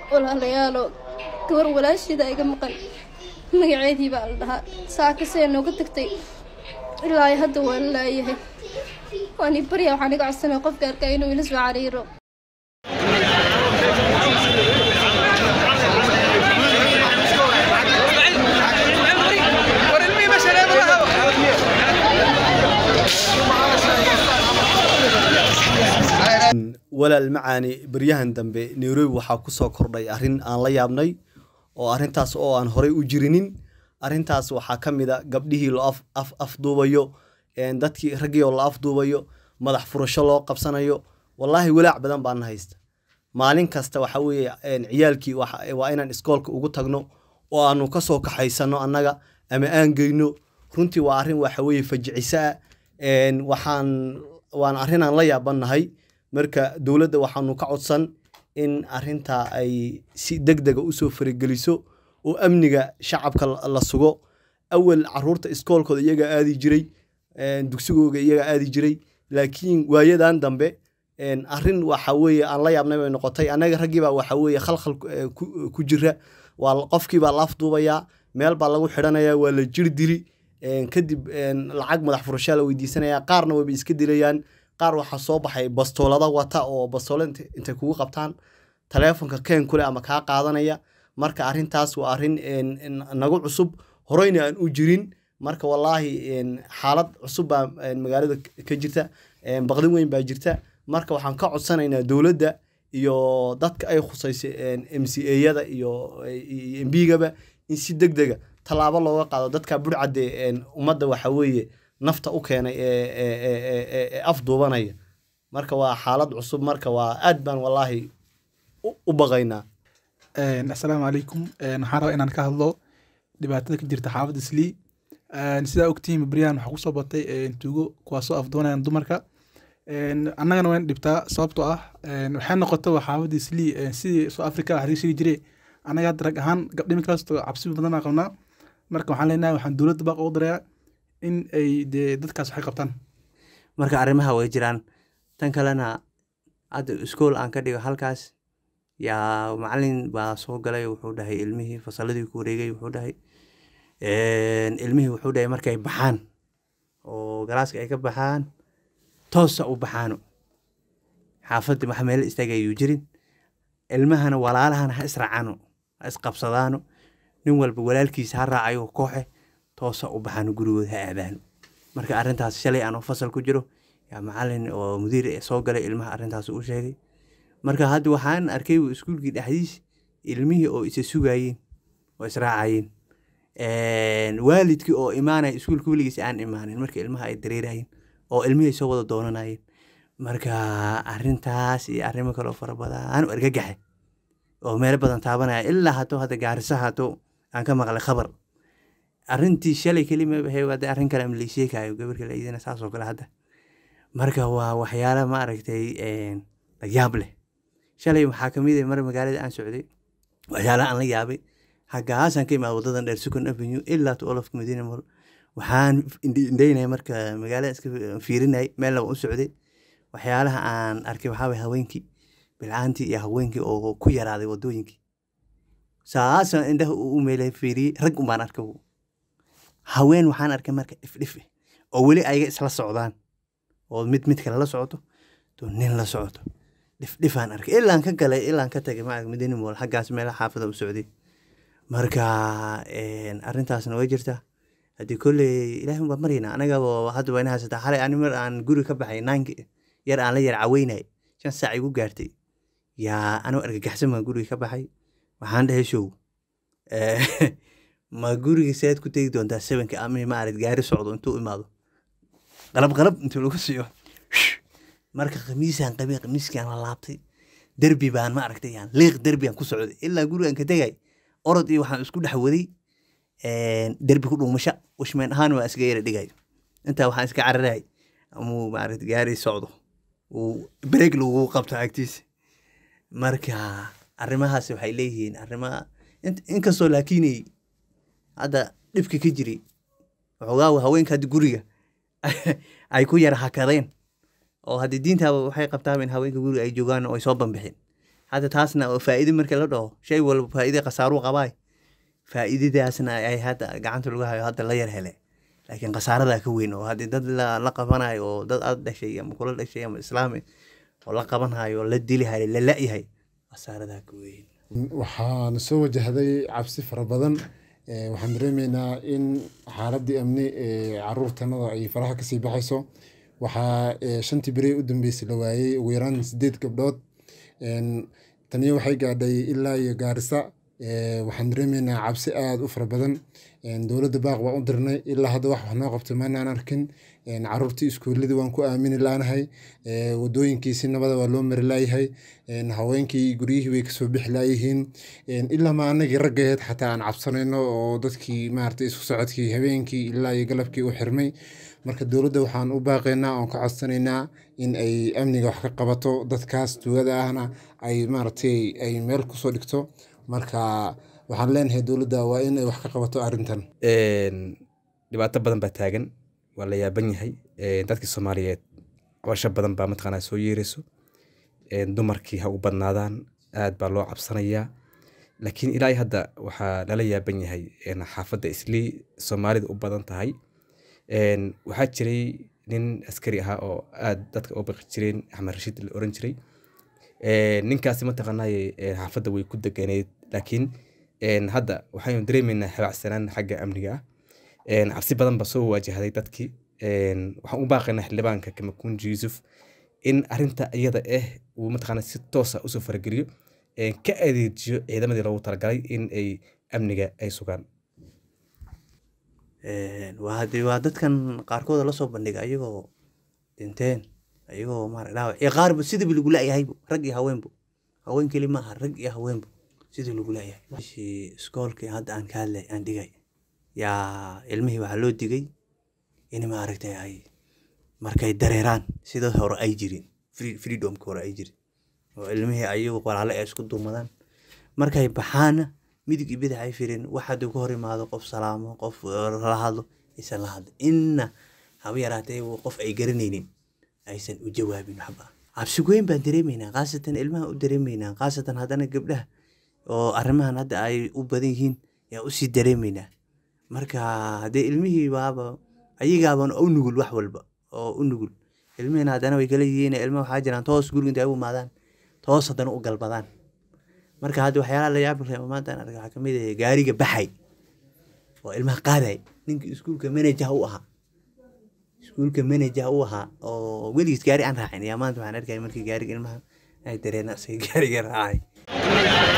walaalayaalo gabar walaasheeda iga maqan magaceedii baa la dhahaa saakasee nooga tagtay ilaa hadda waa la laayahay waani barya waxaan iga codsanaya qofka arkaa inuu ila soo cariiro walaal macaani baryahan dambe nairobi waxaa kusoo kordhay arrin aan la yaabnay oo arrintaas oo aan horey u jirinin arrintaas waxaa ka mid a gabdhihii loo af af afduubayo dadkii raggii oo la afduubayo madax furasho loo qabsanayo wallaahi walaac badan baan haysta maalin kasta waxa weeye ciyaalkii waa inaan iskoolka ugu tagno oo aanu kasoo kaxaysano annaga ama aan geyno runtii waa arrin waxa weeye fajiciso ah waxaan waan arrinaan la yaabannahay marka dowladda waxaanu ka codsan in arrintaa ay si deg dega usoo farigeliso oo amniga shacabka la sugo awal caruurta iskoolkooda iyagaa aadi jiray dugsigooga iyagaa aadi jiray laakiin waayadan dambe arrin waxa weeye aan la yaabnay bay noqotay annaga raggiibaa waxa weeye khalkhal ku jira waa qofkiibaa la afduubayaa meel baa lagu xidhanayaa waa la jir dili kadib lacag madax furashaa la weydiisanaya qaarna wayba iska dilayaan qaar waxaa soo baxay bastoolada wata oo bastoolo intay kugu qabtaan taleefonka keen kule ama kaa qaadanaya marka arrintaas waa arrin nagu cusub horeyna aan u jirin marka wallaahi xaalad cusub baa magaalada ka jirta baqdin weyn baa jirta marka waxaan ka codsanaynaa dowladda iyo dadka ay khusaysa m c eyada iyo mbigaba in si deg dega tallaabo looga qaado dadka burcadde ummadda waxa weeye nafta u keenay ee afduubanaya marka waa xaalad cusub marka waa aad baan wallaahi u baqaynaa assalaamu calaykum waxaan rabaa inaan ka hadlo dhibaatada ka jirta xaafadda islii sidaa ogtihiin baryahan waxaa kusoo batay tuugo kuwaasoo afduunayan dumarka annagana wayna dhibtaa sababtoo ah waxay noqota waa xaafadda islii sidii soo africa wax laga sheegi jiray annaga hadda rag ahaan gabdhimi kalasto cabsi badan baan qabnaa marka waxaan leenahay waxaan dowladda baaq ugu darayaa in ay dee dadkaas waxay qabtaan marka arrimaha way jiraan tan kalena hadda iskool aan ka dhigo halkaas yaa macalin baa soo galay wuxuu dhahay ilmihii fasaladii ku wareegay wuxuu dhahay ilmihii wuxuu dhahay markay baxaan oo galaaska ay ka baxaan toosa u baxaano xaafaddi wax meel istaagayuu jirin ilmahana walaalahana ha israacano ha isqabsadaano nin walba walaalkiisa ha raacayo kooxe toosa u baxaano gurigood ha aadaano marka arrintaas shalay aan fasal ku jiro yaa macalin oo mudiir soo galay ilmaha arrintaas u sheegay marka hadda waxaan arkay iskuulkii dhexdiis ilmihii oo isa sugayeen oo israacayeen waalidkii oo imaanaya iskuulka weligiis aan imaanin marka ilmaha ay dareerayeen oo ilmihii soo wada doonanayeen marka arrintaas iyo arrimo kaloo fara badan u argagaxe oo meelo badan taabanaya ilaa hato hadda gaarisa hato aan ka maqlay khabar arrintii shalay kelima bahay hadda arrin kale ama laysheekayo gabarka laydina saasoo kale hadda marka waa waxyaala ma aragtay la yaab leh shalay waxaa kamid mar magaalada aan socday waxyaalaha aan la yaabay hagaasaan ka imaada wadadan dheer second avenue ilaa to olofka madiina mall waxaan indheynaya marka magaalada iska fiirinayay meel laba u socday waxyaalaha aan arkay waxaa way haweenkii bilcaantii iyo haweenkii oo ku yaraaday wadooyinkii saasaan indhaha u meelay fiiriyey rag umbaan arkay haween waxaan arkay marka ifdhif oo weli ayaga isla socdaan oo mid mid kale la socoto to nin la socoto dhifdhifaan arkay ilaan ka galay ilaan ka tagay maarag madiina mool xaggaas meelaha xaafada u socday marka arrintaasna way jirtaa haddii kolley ilaahi baa maryna anagaba hadda wayna haysataa xalay ani mar aan guri ka baxay naanki yar aan la yar caweynay shan saac igu gaartay yaa anoo argagaxsan baan guriga ka baxay waxaan dhahay show ma guriga seed ku tegi doontaa sevenka ama maarad gaari socdo intuu imaado qalab qalab intuu lagu siiyo marka khamiisaan qabay khamiiskaan la laabtay derbi baan ma aragtay yaan liiq derbi aan ku socday ilaa gurigaan ka tegay orod iyo waxaan isku dhex waday derbi ku dhuumasha washmeen ahaan waa iska yara dhigay intaa waxaan iska cararay amuu maaragta gaari socdo uu break lagu qabto agtiisa marka arrimahaas waxay leeyihiin arrimaha inkastoo laakiinay hadda dhibka ka jiray waxoogaa haweenka hadda guriga ay ku yara hakadeen oo haddii diintaaba waxay qabtaaba in haweenka guriga ay joogaan oo ay soo bambixin hadda taasna oo faa'iide marka la dhaho shay walba faa'iide khasaaruu qabaay faa'iidadaasna ay hadda gacanta lagu hayo hadda la yar hele laakiin khasaaradaa ka weyn oo haddii dad la, la qabanayo oo dad aad dhashay ama kula dhashay ama islaami oo la qabanhayo oo la dilihayo la la'yahay khasaaradaa ka weyn waxaan soo wajahday cabsi fara badan Eh, waxaan dareemeynaa in xaaladii amni ee caruurtanada ay faraha kasii baxayso waxaa eh, shantii beri u dambeysay la waayey ugu yaraan sideed gabdhood En, taniyo waxay gaadhay ilaa iyo gaarisa Eh, waxaan dareemeynaa cabsi aada u fara badan En, dowladda baaq waan u dirnay ilaa hadda wax wax noo qabtay maanaan arkin En, caruurtii iskuuladii waan ku aamini laanahay Eh, wadooyinkiisi nabada waa loo mari laayahay En, haweenkii guryihii way kasoo bixi laayihiin En, ilaa ma anagii raggaheed xataa aan cabsanayno oo dadkii maaragtay isku socodkii habeenkii ilaa iyo galabkii u xirmay marka dowladda waxaan u baaqaynaa oon ka codsanaynaa in ay amniga wax ka qabato dadkaas tuugada ahna ay maaragtay ay meel kusoo dhigto marka waxaan leenahay dowladda waa in ay wax ka qabato arrintan Een, dhibaato badan baa taagan waa la yaaban yahay Een, dadkii soomaaliyeed cabasho badan baa mataqaanaa soo yeerayso Een, dumarkii ha u badnaadaan aad baa loo cabsanayaa laakiin ilaa iyo hadda waxaa lala yaaban yahay een, xaafadda islii soomaalida u badan tahay Een, waxaa jiray nin askari ahaa oo aad dadka u baqi jireen axmed rashiid la oran jiray Een, ninkaasi mataqaanaaye een, xaafadda way ku deganeed laakiin een, hadda waxaynu dareemeynaa habacsanaan xagga amniga ah Een, cabsi badan baa soo waajahday dadkii Een, waxaan u baaqaynaa xildhibaanka kamakunji yuusuf in arinta iyada ah uu mataqaana si toosa usoo farageliyo Een, ka adeejiyo ciidamadii loogu talagalay in ay amniga ay sugaan Een, waa haddii waa dadkan qaarkooda lasoo bandhiga ayagoo dhinteen ayagoo maara dhaawac iyo qaarba sidaba lagu la'yahaybo rag iyo haweenbo haween keli maaha rag iyo haweenbo sidii lagu la'yahay meeshii iskoolkii hadda aan ka hadlay aan dhigay yaa ilmihii waxaa loo digay in maaragtay ay markay dareeraan sida hore ay jirin free- freedomka hore ay jirin oo ilmihii ayagu walaale ay isku duumadaan markay baxaana midig iyo bidix ay firin wax hadduu ka hor imaado qof salaamo qof eh, la hadlo aysan la hadlin inna haba yaraatee uu qof ay garanaynin aysan u jawaabin waxba cabsi weyn baan dareemaynaa khaasatan ilmaha u dareemaynaa khaasatan haddana gabdhaha oo arrimahan hadda ay u badan yihiin yaa usii dareemaynaa marka haddee ilmihii baaba ayagaaban u nugul wax walba oo u nugul ilmihiina haddana way kala yihiin ilma waxaa jiraan toos guriga intay u imaadaan toos haddana u galbadaan marka hadda waxyaalaha la yaabi reebo maanta aan arka waxaa kamid ah gaariga baxay oo ilmaha qaaday ninka iskuulka manager u ahaa iskuulka manager u ahaa oo weligiis gaari aan raacin yaa maanta waxaan arkaya markii gaariga ilmaha ay dareena asay gaariga raacay